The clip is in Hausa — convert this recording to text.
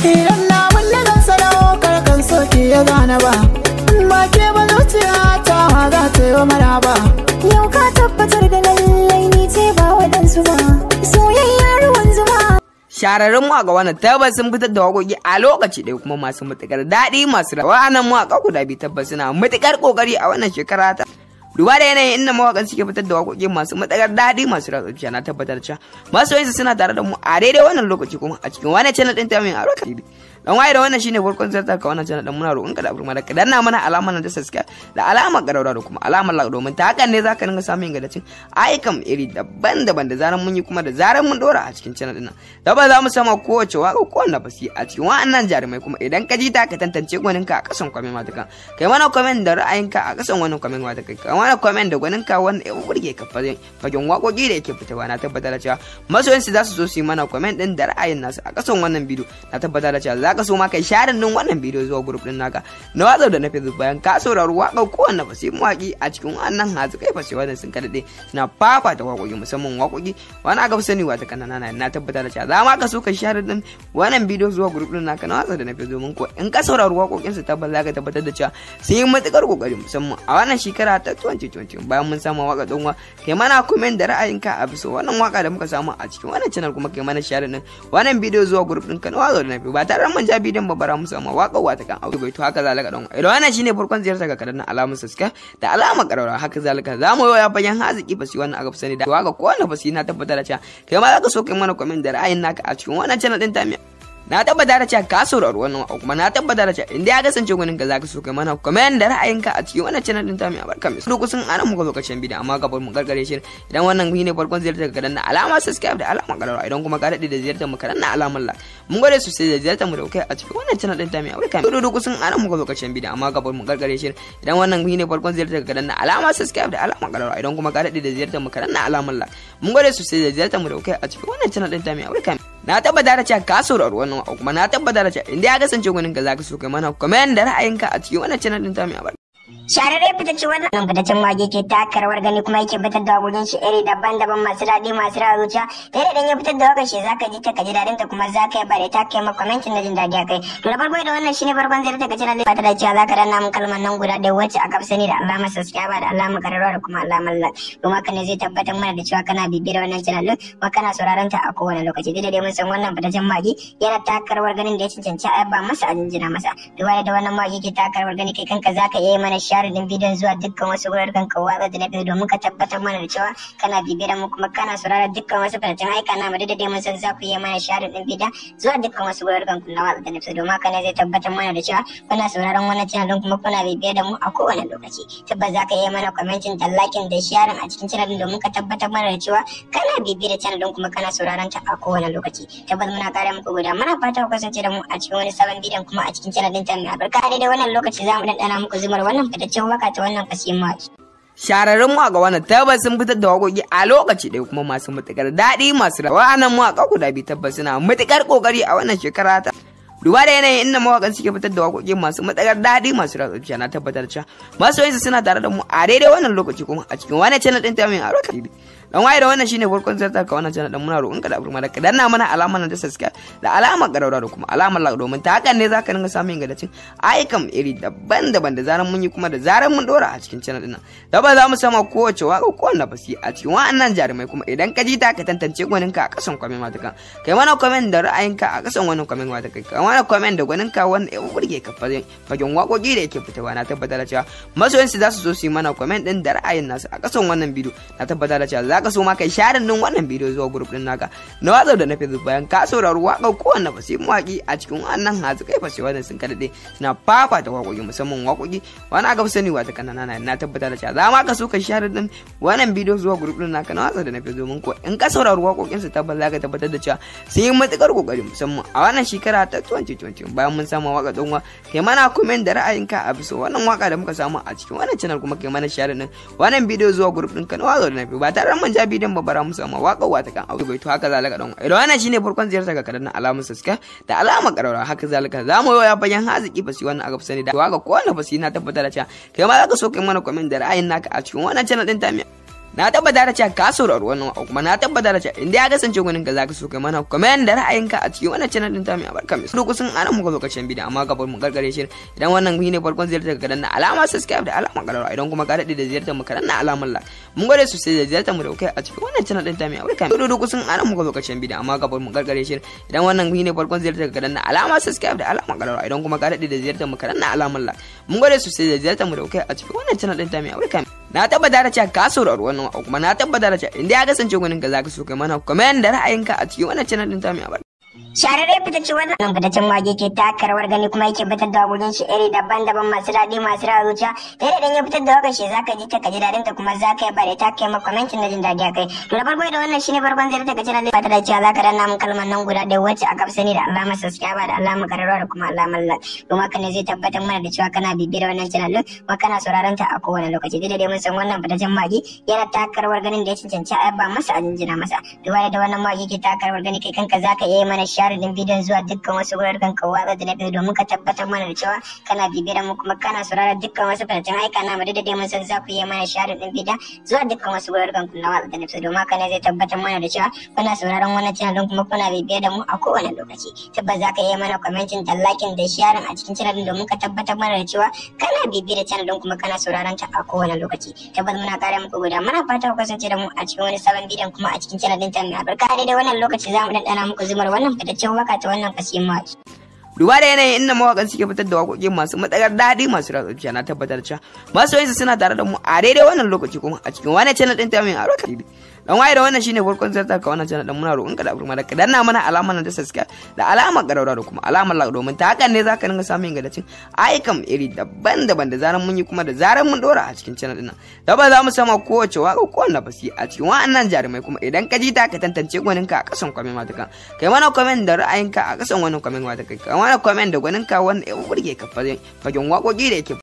idan na wanda zan sadaukar kan soke ya gane ba in ba ke ba zuciya ta ma za ta yi wa mara ba Yau ka tabbatar da lallai ni ce ba waɗansu ba Soyayya ruwan zuma Shararrun mawaƙa wannan tabbas sun fitar da waƙoƙi a lokaci ɗaya kuma masu matuƙar daɗi masu rawa. Wa'annan mawaƙa guda biyu tabbas suna matuƙar ƙoƙari a wannan shekara ta. Duba da yanayin inda mawaƙan suke fitar da waƙoƙi masu matuƙar daɗi masu ratsa na tabbatar cewa masoyansu suna tare da mu a daidai wannan lokaci kuma a cikin wani channel ɗin ta mai albarka. dan waye da wannan shine farkon zartar ka wannan channel din muna roƙon ka da abu da ka danna mana alamar da subscribe da alamar ƙararra da kuma alamar like domin ta hakan ne zaka dinga samun ingantaccen ayyukan iri daban-daban da zaran mun yi kuma da zaran mun dora a cikin channel din nan da ba za mu sama kowace waka ko wanda basi a cikin wa'annan jarumai kuma idan ka ji ta ka tantance gwanin ka a kasan comment mata kan kai mana comment da ra'ayinka a kasan wannan comment mata kai kai mana comment da gwanin ka wanda ya burge ka fagen waƙoƙi da yake fitowa na tabbatar da cewa masoyansu za su zo su yi mana comment din da ra'ayin nasu a kasan wannan bidiyo na tabbatar da cewa za ka so ma kai sharin din wannan bidiyo zuwa group din naka na watsa da na facebook bayan ka saurari waƙar kowanne fasi mawaƙi a cikin wannan hazu kai fasi wannan sun kadade suna fafata waƙoƙi musamman waƙoƙi wani aka fi sani wata kanana na na tabbatar da cewa za ma ka so kai sharin din wannan bidiyo zuwa group din naka na watsa da na facebook domin ko in ka saurari waƙoƙin su tabbas za ka tabbatar da cewa sun yi matuƙar ƙoƙari musamman a wannan shekara ta 2020 bayan mun samu waƙa ɗan kai mana comment da ra'ayinka a bisa wannan waƙa da muka samu a cikin wannan channel kuma kai mana sharin din wannan bidiyo zuwa group din ka na watsa da na facebook ba tare da mun ja bidiyon ba bara musu amma waƙar wata kan auto bai to haka zalika don idan wannan shine farkon ziyartar ka kadan alamun subscribe da alamar ƙararrawa haka zalika za mu ya bayan haziki fasi wannan aka fi sani da waka ko wannan fasi na tabbatar da cewa kai ma za ka so kai mana comment da ra'ayin naka a cikin wannan channel din tamiya na tabbata da cewa ka saurari wannan waka kuma na tabbata da cewa inda ya kasance gwanin ka zaka so kai mana comment da ra'ayinka a cikin wannan channel din tamiya barka mai duk sun ana muka lokacin bidiyo amma gabar mu gargare shi idan wannan ne farkon ziyartar ka kadan alamar subscribe da alamar ƙararrawa idan kuma ka daɗe da ziyartar mu kadan alamar like mun gode sosai da ziyartar mu da kai a cikin wannan channel din ta mai amurka mai dudu kusan ana muka lokacin bidiyo amma gabar mu gargare shi idan wannan ne farkon ziyartar ka danna alama subscribe da alama karara idan kuma ka dade da ziyartar mu ka danna alamar like mun gode sosai da ziyartar mu da kai a cikin wannan channel din ta mai amurka na tabbata da cewa ka saurari wannan wa kuma na tabbata da cewa inda ya kasance gwanin ka zaka so kai mana comment da ra'ayinka a cikin wannan channel din ta mai amurka Shararre fitacce wannan fitaccen wage ke taka rawar gani kuma yake fitar da wakokin shi iri daban-daban masu daɗi masu rawa zuciya da idan ya fitar da wakar shi zaka ji ta kaji daɗin ta kuma zaka yi bare ta kai ma commenting na jin daɗi a kai to da farko da wannan shine farkon zai daga channel fata da cewa zaka danna mun kalmar nan guda ɗaya wacce aka fi sani da alamar subscribe da alamar kararrawa da kuma alamar like kuma haka ne zai tabbatar mana da cewa kana bibiyar wannan channel din kuma kana sauraron ta a kowane lokaci dai dai mun san wannan fitaccen wage yana taka rawar ganin da ya cancanci a yaba masa a jinjina masa duba da wannan wage ke taka rawar gani kai kanka zaka iya mana share din bidiyon zuwa dukkan wasu wuraren ka watsa da na biyu domin ka tabbatar mana da cewa kana bibiyar mu kuma kana saurara dukkan wasu fitattun aika na da dai mun san za ku yi mana share din bidiyon zuwa dukkan wasu wuraren ku na watsa da na biyu domin haka ne zai tabbatar mana da cewa kuna sauraron wannan channel din kuma kuna bibiyar da mu a kowane lokaci tabbas za ka yi mana commenting da liking da sharing a cikin channel din domin ka tabbatar mana da cewa kana bibiyar channel din kuma kana sauraron ta a kowane lokaci tabbas muna kare muku guda muna fata ku kasance da mu a cikin wani sabon bidiyon kuma a cikin channel din ta mai albarka daidai wannan lokaci za mu ɗanɗana muku zumar wannan fitaccen waka ta wannan fasihin mawaki. Shararrun mawaƙa wannan tabbas sun fitar da waƙoƙi a lokaci ɗaya kuma masu matuƙar daɗi masu rawa. Wa'annan mawaƙa guda biyu tabbas suna matuƙar ƙoƙari a wannan shekara ta. Duba da yanayin inda mawaƙan suke fitar da waƙoƙi masu matuƙar daɗi masu ratsa na tabbatar cewa masoyansu suna tare da mu a daidai wannan lokaci kuma a cikin wani channel ɗin ta mai albarka. dan waye da wannan shine farkon zartar ka wannan channel din muna roƙon ka da abu da ka danna mana alamar da subscribe da alamar ƙararra da kuma alamar like domin ta hakan ne zaka dinga samun ingantaccen ayyukan iri daban-daban da zaran mun yi kuma da zaran mun dora a cikin channel din nan da ba za mu sama kowace waka ko wanda fasi a cikin wa'annan jarumai kuma idan ka ji ta ka tantance gwanin ka a kasan comment mata kan kai mana comment da ra'ayinka a kasan wannan comment mata kai kai mana comment da gwanin ka wanda ya burge ka fagen waƙoƙi da yake fitowa na tabbatar da cewa masoyansu za su zo su yi mana comment din da ra'ayin nasu a kasan wannan bidiyo na tabbatar da cewa za ka so ma kai sharin din wannan bidiyo zuwa group din naka na watsa da na facebook bayan ka saurari waƙar kowanne fasi mawaƙi a cikin wannan hazu kai fasi wannan sun kadade suna fafata waƙoƙi musamman waƙoƙi wani aka fi sani wata kanana na na tabbatar da cewa za ma ka so kai sharin din wannan bidiyo zuwa group din naka na watsa da na facebook domin ko in ka saurari waƙoƙin su tabbas za ka tabbatar da cewa sun yi matuƙar ƙoƙari musamman a wannan shekara ta 2020 bayan mun samu waƙa ɗan kai mana comment da ra'ayinka a bisa wannan waƙa da muka samu a cikin wannan channel kuma kai mana sharin din wannan bidiyo zuwa group din ka na watsa da na facebook ba tare da mun ja bidiyon ba bara musu amma waka wata kan auto bai to haka zalika dan idan wannan shine farkon ziyartar ka kadan alamun subscribe da alamar ƙararrawa haka zalika za mu ya bayan haziki fasi wannan aka fi sani da waka ko wannan fasi na tabbatar da cewa kai ma za ka so kai mana comment da ra'ayin naka a cikin wannan channel din ta na tabbata da cewa ka saurari wannan wa kuma na tabbata da cewa inda ya kasance gwanin ka zaka so kai mana comment da ra'ayinka a cikin wannan channel din ta mai albarka mai duk sun ana muka lokacin bidiyo amma gabar mu gargare shi idan wannan ne farkon ziyartar ka danna alama subscribe da alama karara idan kuma ka dade da ziyartar mu ka danna alamar like mun gode sosai da ziyartar mu da kai a cikin wannan channel din ta mai albarka mai duk sun ana muka lokacin bidiyo amma gabar mu gargare shi idan wannan ne farkon ziyartar ka danna alama subscribe da alama karara idan kuma ka dade da ziyartar mu ka danna alamar like mun gode sosai da ziyartar mu da kai a cikin wannan channel din ta mai albarka na tabbata da cewa ka saurari wannan kuma na tabbata da cewa inda ya kasance gwanin ka zaka so kai mana comment da ra'ayinka a cikin wannan channel din ta mai albarka Shararre fitacce wannan fitaccen wage ke taka rawar gani kuma yake fitar da wakokin shi iri daban-daban masu daɗi masu rawa zuciya da yadda dan ya fitar da wakar shi zaka ji ta kaji daɗin ta kuma zaka yi bare ta kai maka commentin na jin daɗi akai to da farko da wannan shine farkon zai ta kaji daɗi fata da cewa zaka danna mun kalmar nan guda ɗaya wacce aka fi sani da alamar subscribe da alamar kararrawa da kuma alamar like kuma haka ne zai tabbatar mana da cewa kana bibiyar wannan channel din kuma kana sauraron ta a kowane lokaci duk da dai mun san wannan fitaccen magi yana taka rawar ganin da ya cancanci a ba masa a jinjina masa duba da wannan magi ke taka rawar gani kai kanka zaka iya mana share din bidiyon zuwa dukkan wasu wuraren ka watsa da na biyu domin ka tabbatar mana da cewa kana bibiyar mu kuma kana sauraron dukkan wasu fitattun aika na mu da dai mun san za ku iya mana share din bidiyon zuwa dukkan wasu wuraren ku na watsa da na biyu domin haka ne zai tabbatar mana da cewa kuna sauraron wannan channel din kuma kuna bibiyar da mu a kowane lokaci tabbas za ka iya mana commenting da liking da sharing a cikin channel din domin ka tabbatar mana da cewa kana bibiyar da channel din kuma kana sauraron ta a kowane lokaci tabbas muna kare muku guda muna fata ku kasance da mu a cikin wani sabon bidiyon kuma a cikin channel din ta mai albarka da wannan lokaci za mu daddana muku zumar wannan fitaccen waka ta wannan kasiyin mawaki. duba da yanayin inda mawakan suke fitar da waƙoƙi masu matsakar daɗi masu ratsa na tabbatar cewa masu yanzu suna tare da mu a daidai wannan lokaci kuma a cikin wani channel ɗin ta mai aro kalibi dan waye da wannan shine farkon zartar ka wannan channel ɗin muna roƙon ka da afirma da ka danna mana alamar nan ta subscribe da alamar ƙararra da kuma alamar like domin ta hakan ne zaka dinga samun ingantaccen ayyukan iri daban-daban da zaran mun yi kuma da zaran mun dora a cikin channel ɗin nan da ba za mu sama kowace waƙa ko wannan basi a cikin wa'annan jarumai kuma idan ka ji ta ka tantance gwaninka a ƙasan comment matakan kai mana comment da ra'ayinka a ƙasan wannan comment matakan kai mana comment da gwaninka wanda ya burge ka fagen waƙoƙi da yake